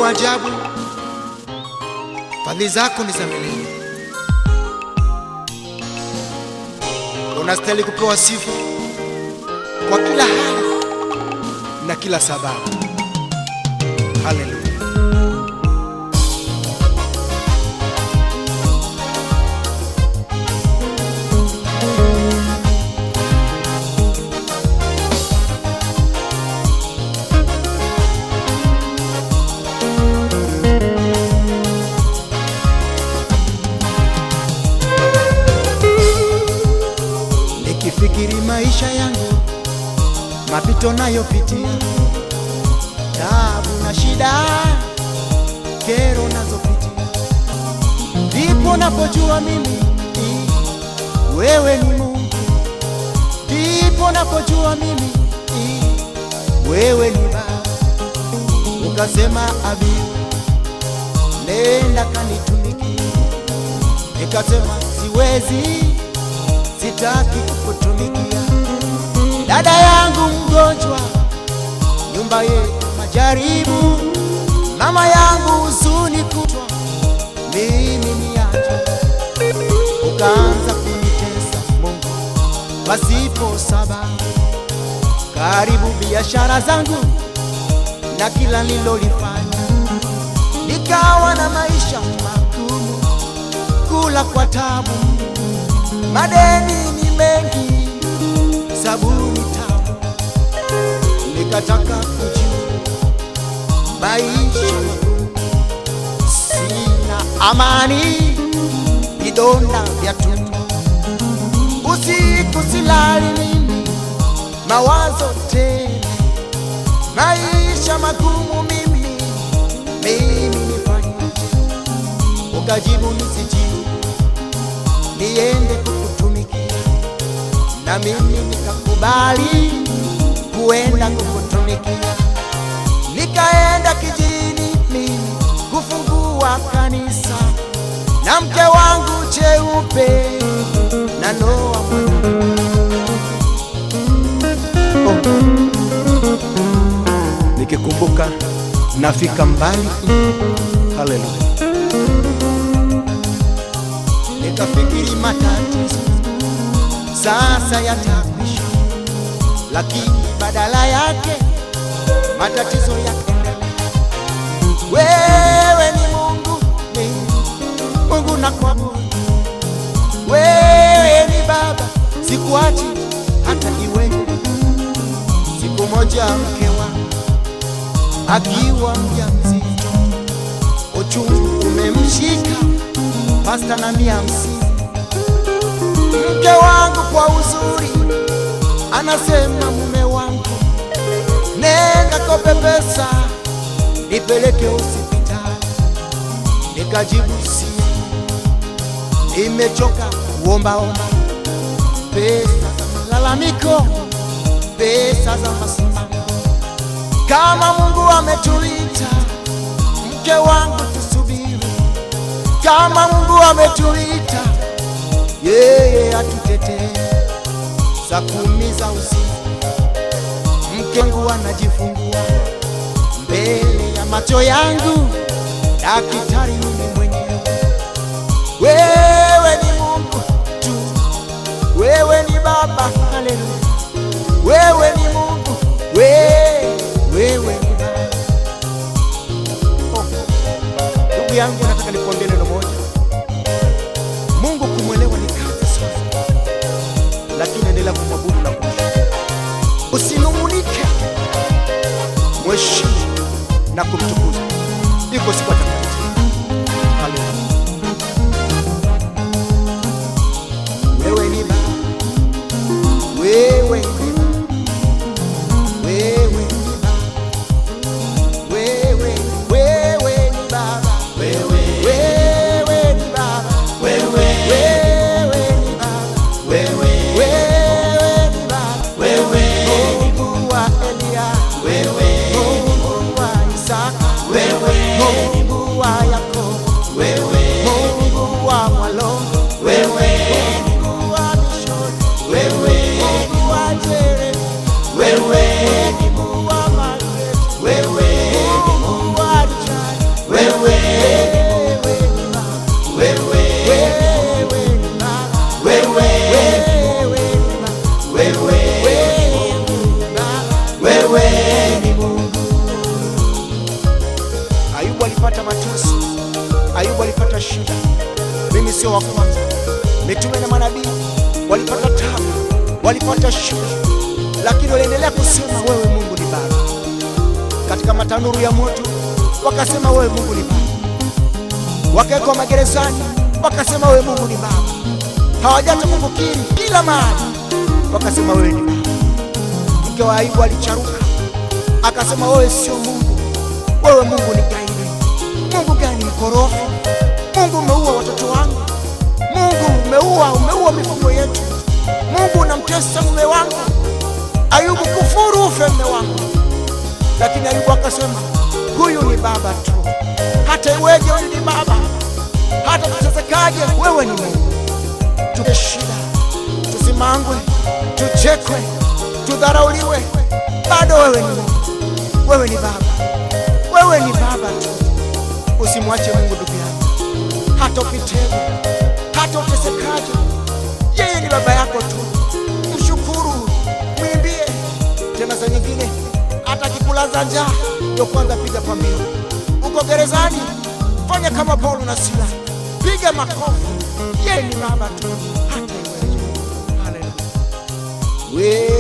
wa ajabu, fadhili zako ni za milele. Unastahili kupewa sifa kwa kila hali na kila sababu. Haleluya. Nikifikiri maisha yangu, mapito nayopitia, taabu na shida, kero nazopitia, ndipo napojua mimi i, wewe ni Mungu, ndipo napojua mimi i, wewe ni Baba. Ukasema abi, nenda kanitumikie, nikasema siwezi sitaki kukutumikia. Dada yangu mgonjwa, nyumba yetu majaribu, mama yangu huzuni kutwa, mimi niache. Ukaanza kunitesa Mungu pasipo sababu, karibu biashara zangu na kila nilolifanya, nikawa na maisha magumu, kula kwa tabu madeni ni mengi, sabuni tamu, nikataka kujua maisha magumu, sina amani, vidonda vya tumbo, usiku silali mimi, mawazo tele, maisha magumu mimi, mimi nifanyaje? Ukajibu nisijibu niende kukutumikia, na mimi nikakubali kuenda kukutumikia. Nikaenda kijijini mimi kufungua kanisa na mke wangu cheupe na Noa mwana. Oh. Nikikumbuka nafika mbali. Haleluya. Nikafikiri matatizo sasa yatakwisha, lakini badala yake matatizo yakaendelea. Wewe ni Mungu, ni Mungu na kuabudu. Wewe ni Baba, sikuachi hata iwe. Siku moja mke wangu akiwa mjamzito, uchungu umemshika pasta na mia hamsini. Mke wangu kwa uzuri anasema, mume wangu, nenda kope pesa nipeleke hospitali. Nikajibu si, nimechoka kuombaomba pesa za malalamiko, pesa za masimamo. Kama Mungu ametuita, mke wangu, tusubiri kama Mungu ametuita, yeye atutetee. Saa kumi za usiku mke wangu anajifungua mbele ya macho yangu, daktari mimi mwenyewe. Wewe ni Mungu tu, wewe ni Baba, haleluya. Wewe ni Mungu, wewe, wewe ni Baba. Oh, ndugu yangu, nataka nikuambie neno moja. Mungu kumwelewa ni kazi sana, lakini endelea kumwabudu na kumshukuru. Usinung'unike, mheshimu na kumtukuza. Iko siku atakayokuja. Haleluya. Wewe ni Baba, wewe ni Baba, wewe ni Baba, wewe, wewe ni Baba, wewe, wewe ni Baba, wewe, wewe ni Baba, wewe, wewe ni Baba, wewe, Mungu wa Elia, wewe, Mungu wa Isaka, wewe, Mungu wewe ni Baba, wewe ni Mungu. Ayubu alipata mateso, Ayubu alipata shida. Mimi sio wa kwanza, mitume na manabii walipata tabu, walipata shida, lakini waliendelea kusema wewe Mungu ni Baba. Katika matanuru ya moto wakasema wewe Mungu ni Baba, wakawekwa magerezani wakasema wewe Mungu ni Baba, hawajata kukukiri kila mahali wakasema wewe ni Baba. Mke wa Ayubu alicharuka akasema wewe sio Mungu, wewe Mungu ni gaidi. Mungu gani mkorofi? Mungu umeua watoto wangu, Mungu umeua, umeua mifugo yetu, Mungu unamtesa mume wangu. Ayubu, kufuru ufe mume wangu. Lakini Ayubu akasema huyu ni baba tu, hata iweje, huyu ni baba, hata tutesekaje, wewe ni Mungu. Tuke shida, tusimangwe, tuchekwe, tudharauliwe, bado wewe ni Mungu, wewe ni baba, wewe ni baba tu. Usimwache Mungu ndugu yangu, hata upitewe, hata utesekaje, yeye ni baba yako tu. Mshukuru, mwimbie. Tena saa nyingine hata akikulaza njaa, ndio kwanza piga pambio. Uko gerezani, fanya kama Paulo na Sila, piga makofi. Yeye ni baba tu, hata iweje. Haleluya.